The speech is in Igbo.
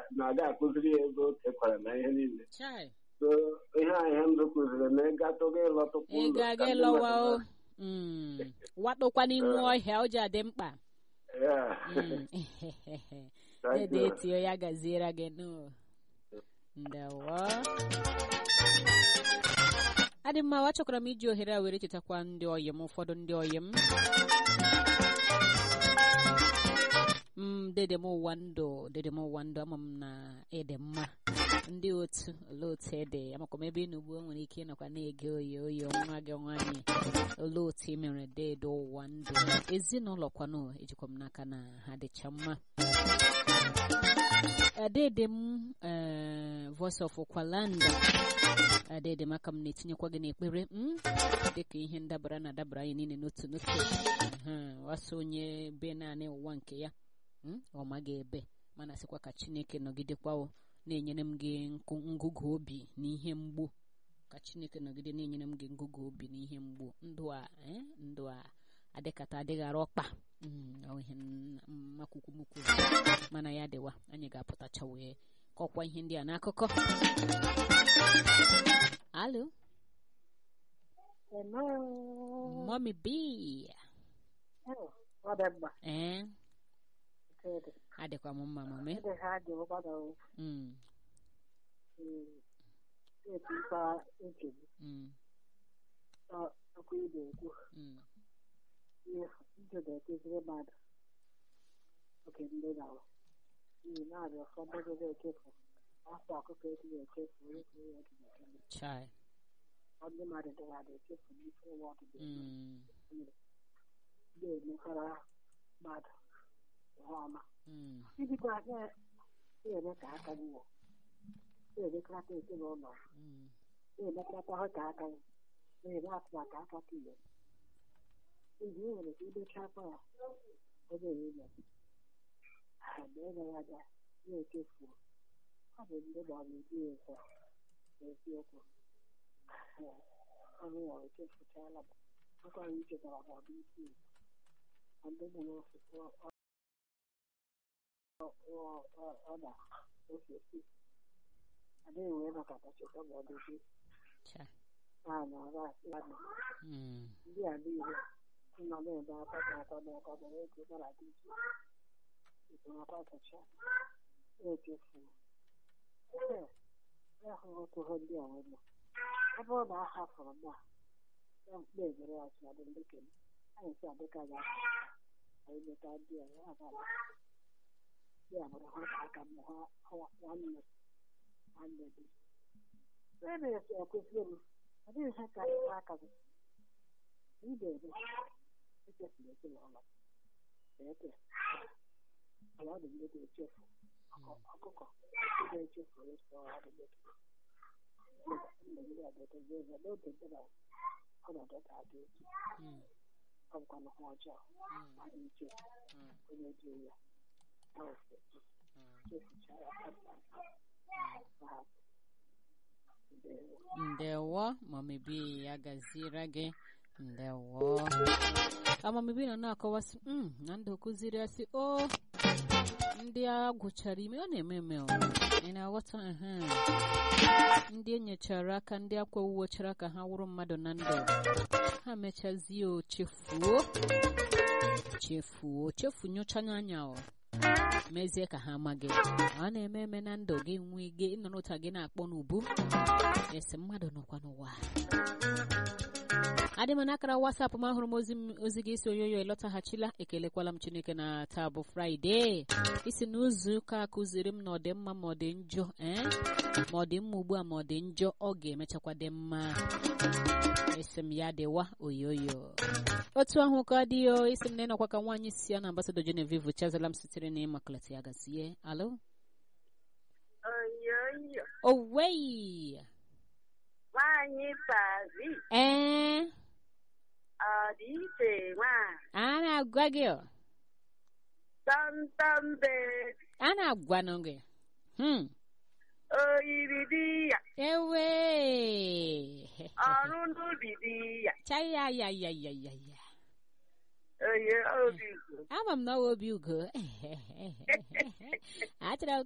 na-aga akụziri ya ego o kekwara na ihe niile chai so ihe a ihe ndụ kụziri na ịgatụga ịlọtụkwa ị ụlọ ga-aga ka ndị ịlọwa mmadụ o Mm. wakpokwa n'ime ọhịa o ji adị mkpa mara. Yeah. Mm. Thank dede you. etio ya gaziere gị nụ ndewo adị mma achọkwara m iji ohere a were chetakwa ndị ọyị m ụfọdụ ndị ọyị m m dede m ụwa ndụ dede m ụwa ndụ ama m na ịdị mma ndị otu olee otu ede amakwa m ebe ị nugbu nwere ike ịnọkwa na-ege oyi oyi nwa gị nwaanyị olee otu ị mere dede ụwa ndụ ezinụlọ kwanụ ejikwa m n'aka na ha dịcha mma adede m eh, voice of kwalanda adede m aka m na-etinyekwa gị n'ekpere m dịka ihe ndabara na adabara anyị niile n'otu n'otu Ehe, wasa onye be naanị ụwa nke ya mm, ọ maghị ebe mana sịkwa ka chineke nọgidekwa o, na-enyere m gị nkụ- ngụgụ obi na ihe mgbu ka chineke nọgide na-enyere m gị ngụgụ obi na ihe mgbu ndụ a eh, ndụ a adịkata adịghara ọkpa Mm, ọ ihe mmakwukwumukwu mana ya dịwa anyị ga-apụtacha wee kọkwa ihe ndị a n'akụkọ alo Hello. mommy b Oh, ọ dị mma. ee Nke dị. adịkwa m mma mame Ndị ha dị ụkwado Mm, etikwa uche gị. mm, Ọ- Okwu ị na-ekwu. mm. Ihe ndụ na-ekuziri mmadụ. Oge ndị na-awụ. N'ihi na arịa ụfọdụ ndị na-echefu. Afọ ọkụkọ eti na-echefu. Onye kwuru ya dị na-eme. chai Ndị mmadụ dị ha na-echefu n'ike ụwa ọdịda. Mm, Ndị emekwara mmadụ ihe ọma. mm, Ibikwa na- na-eme ka aka gị wụ. Na-emekọta ezinụlọ. mm. na-emekọta ahụ ka aka gị. Na-eme atụmatụ aka ka ihe. Mgbe ị nwere ike imechakwa ya. Oge niile. Mgbe ị gara aga na-echefu. Ọ bụ ndị gbara ebi ezo. N'eziokwu. Ọrụ ya echefuchala m. Akwara ichetara ma ọ bụ isi. Ndị nọ n'osisi ọda ofesi adịghị wee nakọta cheta ma ọ dị gị chai a na-ara asị ya na Mm, ndị a niile nọ na-ebe akwa ka akwa na akwa na ego gara dị iche iche akwa kacha echefu ee ahụ otu ihe ndị a wee ọ bụrụ na a hapụrụ m a ya mkpe ebere ya chi adị ndị kenye anyị si adịka ya anyị meta ndị a ya abala ya bụrụ ha ka aka m ha ha- nwanne nwanne dị e na-esi ekwesịrị m ọ dịghị ihe ka aka gị ibe ebe echefuru ezinụlọ eke ala ọ dị ndị ga-echefu ọkụ- ọkụkọ ndị ga-echefu ịsọ ọrụ ndị ndị ndị a ga-edozi eze n'oge ndị na ọnọdụ ga-adị otu mm, ọ bụkwa nnukwu ọjọọ mm, ma dị iche mm, onye ji ya na ofe mm. chefuchara aka ma ha ndewo ndewo mamibi ya gaziere gị ndewo amamibi nọ na-akọwasị "Mm, na ndụ kụziri asị o ndị a gwụchara ime ọ na-eme eme o ị na-aghọta ehe. ndị enyechara aka ndị akwa uwochara ka ha wụrụ mmadụ na ndụ ha mechazie o chefuo chefuo chefu nyochanya anya o mezie ka ha amaghị ọ na-eme eme na ndụ gị nwee ike ịnọrọ ụta gị na-akpọ n'ubu esi mmadụ nọkwa n'ụwa adị m n'akara wasapụ m ahụrụ m ozi m- ozi gị isi oyoyo ịlọtaghachila ekelekwala m chineke na taa bụ fraịde isi na izu ụka a kụziri m na ọ dị mma ma ọ dị njọ ee ma ọ dị mma ugbu a ma ọ dị njọ ọ ga-emechakwa dị mma esi m ya dịwa oyoyo otu ahụ ka ọ dị o isi m na ịnọkwa ka nwaanyị si ya na ambasadọ genevieve chazala m sitere na ịmaklata ya gazie alo Oyoyo, owei nwanyị Pazi, ee ọ dị iche nwa a na-agwa gị o. tọmtọmbe, a na-agwanụ gị hmm. oyiri di ya, ewe ọrụ n'ubi di ya, chaya ya ya ya ya ya oye obi ugwu. ama m na ọ bụ obi ugo achọrọ m